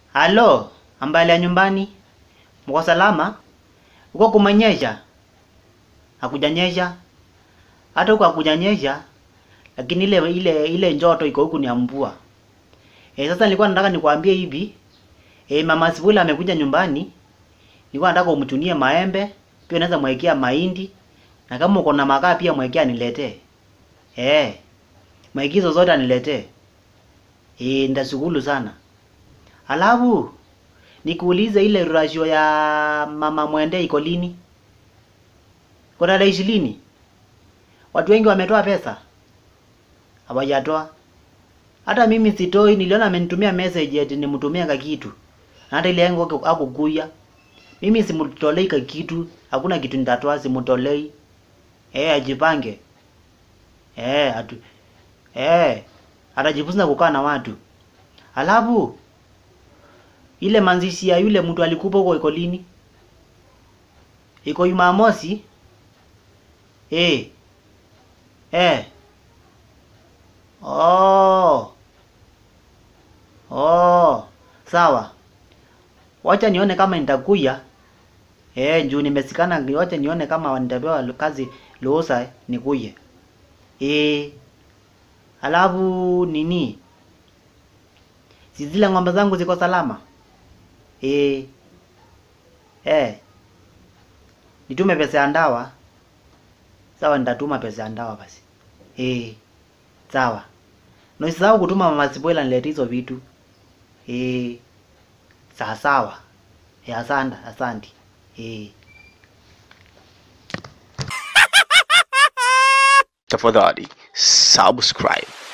Halo, ambali ya nyumbani. Mko salama? Uko kumenyesha? Hakujanyesha? Hata huko hakujanyesha, lakini ile ile ile njoto iko huku ni ya mvua. Eh, sasa nilikuwa nataka nikwambie hivi. Eh, Mama Sibula amekuja nyumbani. Nilikuwa nataka umchunie maembe, pia unaweza mwekea mahindi. Na kama uko na makaa pia mwekea niletee. Eh. Maigizo zote aniletee. Eh, ndashukuru sana. Alafu nikuulize ile rasio ya mama Mwende iko lini? Iko tarehe ishirini? Watu wengi wametoa pesa? Hawajatoa. Hata mimi sitoi, niliona amenitumia message eti nimtumie ka kitu. Na hata ile yangu hakukuya. Mimi simtolei ka kitu, hakuna kitu nitatoa simtolei. Eh, ajipange. Eh, atu eh, atajifunza kukaa na watu. Alafu ile manzishi ya yule mtu alikupa huko iko lini? Iko Jumamosi? Eh. Eh. Oh. Oh. Sawa. Wacha nione kama nitakuya. Eh, juu nimesikana, wacha nione kama nitapewa kazi ruhusa nikuye. Eh. Alafu nini? Si zile ng'ombe zangu ziko salama? Eh. Eh. Nitume pesa ya ndawa. Sawa, nitatuma pesa ya ndawa basi. Eh. Sawa. Na usisahau kutuma Mama Sibuela niletee hizo vitu. Eh. Sawa sawa. Eh, asante, asante. Eh. Tafadhali subscribe.